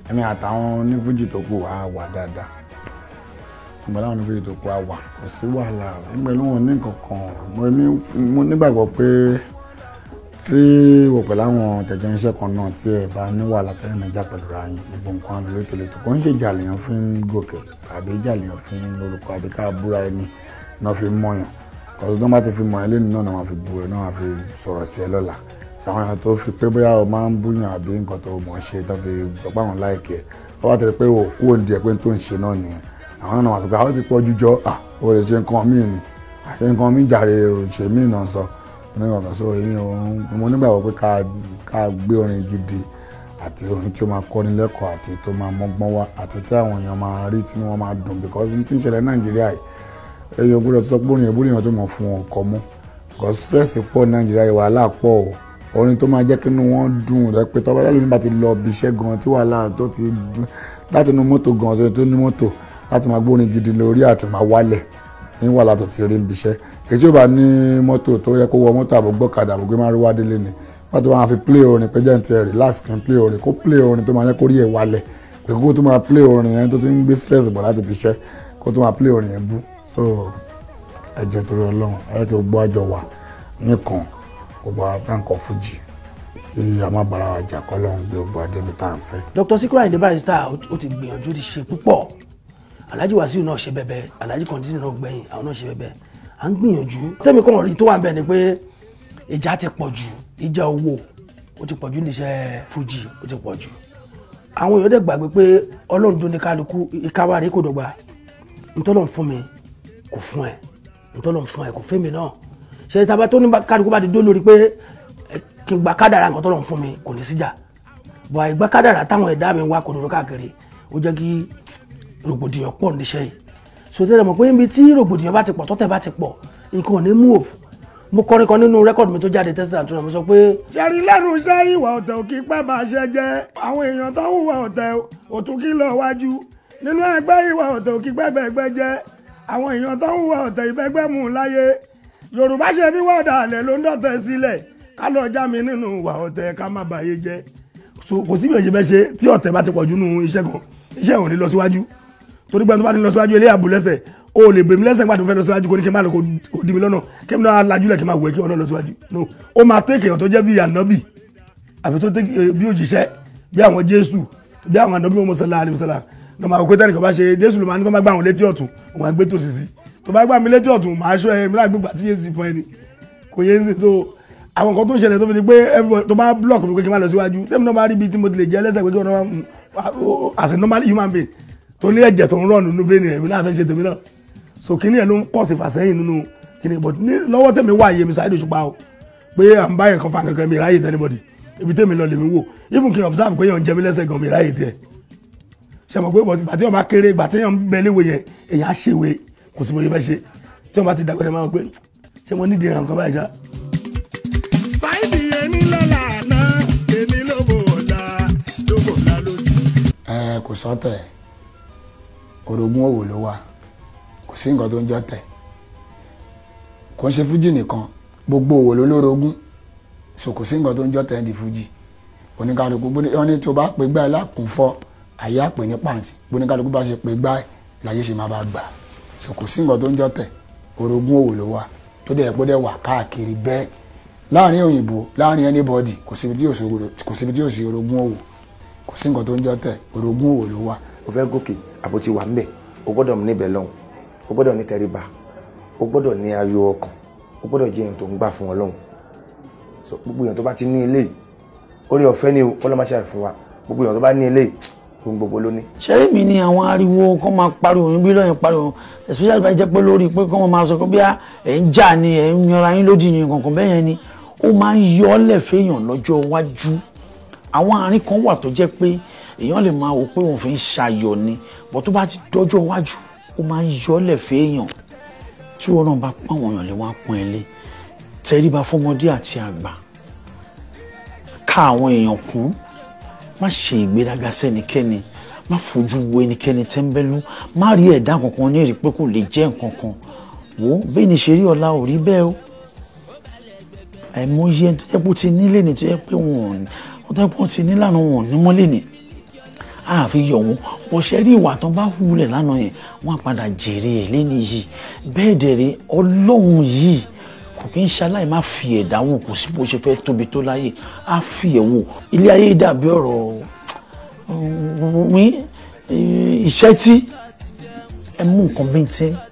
èmi àtàwọn onífújì tó kù á wà dáadáa ìgbà láwọn onífújì tó kù á wà kò sí wàhálà pẹ̀lú wọn ní kankan mo ní mo nígbàgbọ́ pé tí wò pẹ̀lú àwọn tẹ̀jọ́ iṣẹ́ kan náà tí ẹ bá ní wàhálà tẹ́lẹ̀ níjà pẹ̀lú ra yín gbogbo nǹkan àlọ́ létò létò kò ń ṣe ìjà lèèyàn fi ń gòkè àbí ìjà lèèyàn fi ń lórúkọ àbí ká búra ẹni náà fi ń mọ̀yàn kọ́sí tó bá ti fi mọ̀ ẹ́ lẹ́nu náà náà wọ́n fi bu ẹ náà wọ́n fi sọ̀rọ̀ sí ẹ lọ́la sàwọn èèyàn tó fi pé bóyá o máa ń búyàn àbí nǹkan tó mọ̀ ọ́ ṣe tó fi gbọ́pọ̀ àwọn láìkẹ́ ẹ̀ wọ́n bá tẹ̀lé pé o kú òǹdí ẹ̀ pé tó ń ṣe náà nìyẹn àwọn náà wọ́n sọ pé àwọn ti pọ̀ jújọ́ à o lè ṣe nǹkan míì ni àṣẹ nǹkan míì jàre òṣè míì náà sọ onígbàgbọ́ sọ èmi ò mo nígbàgbọ́ pé ká ká gbé orin gidi àti orin tí ó máa kọ́ni lẹ́kọ̀ọ́ àti tó máa mọ́gbọ́n wá àti tí àwọn èèyàn máa rí tí wọ́n máa dùn because tí ń ṣẹlẹ̀ Nàìjíríà yìí ẹ̀yọ́ gbọ́dọ̀ sọ pé orin yẹn bóyá tó mọ̀ fún wọn kọ́ mọ́ because stress pọ̀ Nàìjíríà yìí wàhálà pọ̀ o orin tó máa jẹ́ kí inú wọn dùn rẹ pé tọ́ba tẹ́lẹ̀ nígbà tí lọ bí iṣẹ́ gan tí wàhálà tó ti láti inú mọ́tò gan tó tó ní mọ́tò láti máa gbórin gidi lórí àti máa wálẹ̀ ní wàhálà tó ti rí ń bíṣẹ́ èyí tí ó bá ní mọ́tò tó yẹ kó wọ mọ́tò àbò gbọ́kadà àbò gbé máa rí wá délé ni wọ́n tó máa fi play orin pé jẹ́ǹtì ẹ̀ relax kí n play orin kó play orin tó máa yẹ kó rí ẹ̀ wálẹ̀ pé kó tó máa play orin yẹn tó ti ń gbé stress bọ̀ láti bíṣẹ́ kó tó máa play orin yẹn bú so ẹjọ́ torí ọlọ́run ẹ kí gbogbo àjọ wà nìkan gbogbo àtàǹkọ̀ fújì kí a má bára wa jà kọ́ lọ́run gbé gbogbo àdébí tá à ń fẹ́. Dr. Sikiru Ayinde Barrister ó ti gbìyànjú ti ṣe púpọ̀ Alhaji Wasiu náà ṣe bẹbẹ Alhaji Kondisi náà gbẹ̀yìn àwọn náà ṣe bẹbẹ à ń gbìyànjú tẹ́mi kàn rí tó wà ń bẹ̀ ni pé ìjà ti pọ̀ jù ìjà owó ó ti pọ̀ jù níṣẹ́ fújì ó ti pọ̀ jù àwọn èèyàn dẹ̀ gbàgbé pé ọlọ́run tó ní kálukú ìkáwá rẹ̀ kò dọ̀gba ntọ́lọ́run fún mi kò fún ẹ ntọ́lọ́run fún ẹ kò fẹ́ mi náà ṣe taba tó ní kálukú bá ti dó lórí pé kí n gba kádàrà nǹkan tọ́lọ́run fún mi kò ní síjà bọ̀ àìgbà kádàrà táwọn ẹ̀dá mi wá kò dòdò káàkiri ó jẹ́ kí rògbòdìyàn pọ̀ níṣẹ́ yìí so tẹ́lẹ̀ mọ̀ pé níbi tí rògbòdìyàn bá ti pọ̀ tọ́tẹ̀ bá ti pọ̀ nǹkan ò ní move mo kọrin kan nínú rẹ́kọ̀dì mi tó jáde tẹ́sílà tó rẹ̀ mo sọ pé. ṣẹ́rí lẹ́nu iṣẹ́ ìwà ọ̀tẹ̀ ò kí pẹ́ máa ṣe jẹ́ àwọn èèyàn tó ń hùwà ọ̀tẹ̀ ò tún kí lọ wájú nínú ẹgbẹ́ ìwà ọ̀tẹ̀ ò kí pẹ́ bẹ́ẹ̀gbẹ́ jẹ́ àwọn èèyàn tó ń hùwà ọ̀tẹ̀ ìbẹ́gbẹ́ mú un láyé yorùbá ṣe bí wọ́ọ̀dà àlẹ́ ló ń dọ̀tẹ̀ sílẹ̀ ká lọ já mi nínú ìwà ọ̀tẹ̀ ká má bàyé jẹ́ so kò síbi èyí bẹ́ ṣe tí ọ̀tẹ̀ bá ti pọ̀ jù nínú iṣẹ́ kan iṣẹ́ ò ní lọ síwájú torí pé tó bá ní lọ síwájú ilé àbúlẹ́sẹ̀ o lè bèmí lẹ́sẹ̀ gbàdúrà fẹ́ lọ síwájú kò ní kí n má lọ kó di mi lọ́nà kí n náà lajú lẹ̀ kí n má wẹ̀ kí ọ̀nà lọ síwájú no ó máa tẹ́ kéèyàn tó jẹ́ bí ànábì àbí tó tẹ́ bí òjíṣẹ́ bí àwọn jésù bí àwọn ànábì wọn mọ̀sálà àlè mọ̀sálà ní ọmọ àkókò tẹ́nìkan bá ṣe jésù ló máa ní kó má gbà wọn létí ọ̀tún òun àgbé tó sì sí tó bá gbà mí létí ọ̀tún màá ṣọ́ ẹ mílá gbégbà tí yéésì fún ẹni kò yé ń sè so àwọn nǹkan tó ń ṣẹlẹ̀ tó fi di pé tó bá block mi pé kí n má lọ síwájú tẹ́mi náà bá rí ibi tí mo ti lè jẹ́ lẹ́sẹ̀ pé kí wọ́n as a normal human being tó ní ẹ̀jẹ̀ tó ń rọ̀ nínú bẹ́ẹ̀ ni èmi náà fẹ́ ṣe tèmi náà so kíní ẹ̀ ló ń kọ́ sí fàsẹ́yìn nínú kíní but ní lọ́wọ́ tèmi wà yé mi Saheed Òṣùpá o pé à ń bá yẹn kan fa kankan mi ráyè tẹ́nibọ̀dì ibi tèmi lọ lèmi wò even kí n observe pé yẹn ń jẹ mí lẹ́sẹ̀ gan mi ráyè tiẹ̀ ṣe mọ̀ pé bọ̀dì bàtí wọn bá kéré ìgbà téèyàn ń bẹ léwe yẹn èyàn á ṣèwé kò sí mo lè fẹ́ ṣe tí wọn bá ti dàgbẹ́ ẹ̀ máa wọ pé ṣé mo nídìí nǹkan báyìí ṣá. Saheed ẹni lọ́la àná èmi ló bò ọ̀la ló bò ọ̀la lójú. ẹ kò sọ́tẹ̀ orogún òwò ló wà kò sí nǹkan tó ń jọ tẹ̀ kò ń ṣe fújì nìkan gbogbo òwò ló lórogún so kò sí nǹkan tó ń jọ tẹ̀ ń di fújì oníkàlùkù wọn ní tó bá pè gbá ẹ lákùnfọ́ àyè àpè ní pàǹtí oníkàlùkù bá ṣe pè gbá ẹ láyé ṣe máa bá gbà so kò sí nǹkan tó ń jọ tẹ̀ orogún òwò ló wà tó dẹ̀ pé dẹ̀ wà káàkiri bẹ́ẹ̀ láàrin òyìnbó láàrin anybody kò síbi tí yóò sí orogún òwò kò sí nǹkan tó ń jọ tẹ̀ orogún òwò ló wà o fẹ́ gòkè àbò ti wà ńbẹ̀ o gbọ́dọ̀ níbẹ̀ lọ́hùn o gbọ́dọ̀ ní tẹríba o gbọ́dọ̀ ní ayọ̀ ọkàn o gbọ́dọ̀ jẹ́ èèyàn tó ń gbà fún Ọlọ́run so gbogbo èèyàn tó bá ti ní eléyìí orí ọ̀fẹ́ ni kọ́ ló máa ṣàì fún wa gbogbo èèyàn tó bá ní eléyìí ohun gbogbo ló ní. ṣẹ́rí mi ni àwọn ariwo kọ́ máa pariwo yín bí lọ́yìn pariwo especially bá jẹ́ pé lórí pé kọ́ máa sọ pé bí ẹ̀ ń jà ni ẹ̀ ń yanra yín lódì ni kankan bẹ́ẹ̀ yẹn ni ó máa ń yọ ọ́ lẹ̀ fẹ́yàn lọ́jọ́ iwájú àwọn àárín kan wà tó jẹ́ pé èèyàn lè máa wò pé òun fi ń ṣayọ̀ ni bọ́ tó bá ti dọ́jọ́ iwájú ó máa ń yọ ọ́ lẹ̀ fẹ́yàn tí wọn náà bá pọ́n àwọn èèyàn lè wá pọ́n ẹ lé tẹríba fọmọdé àti àgbà ká àwọn èèyàn kún má ṣe ìgbéraga sẹ́nikẹ́ni má fojú wo ẹnikẹ́ni tẹ́ńbẹ́lú má rí ẹ̀dá kankan ní èrè pé kò lè jẹ́ nǹkan kan wò ó bẹ́ẹ̀ ni ṣe rí ọ̀la ò rí bẹ́ẹ̀ o àìmọye ẹni tó jẹ́ pé ó ti nílé ni tó jẹ́ pé wọn ò ní wọ́n tó jẹ́ pé wọ́n ti nílànà wọn ò ní mọ́lé ni àfi yọ̀ wọ́n bó ṣe rí ìwà tó bá hùlẹ̀ lánàá yẹn wọ́n á padà jèrè ẹ̀ lẹ́nu yìí bẹ́ẹ̀ dẹ̀rẹ̀ ọlọ́run yìí kò kí ń ṣaláì má fi ẹ̀dá wò kò sí bó ṣe fẹ́ tóbi tó láyè á fi ẹ̀ wò ilé ayé dàbí ọ̀rọ̀ wí iṣẹ́ tí ẹ mú nǹkan bíntín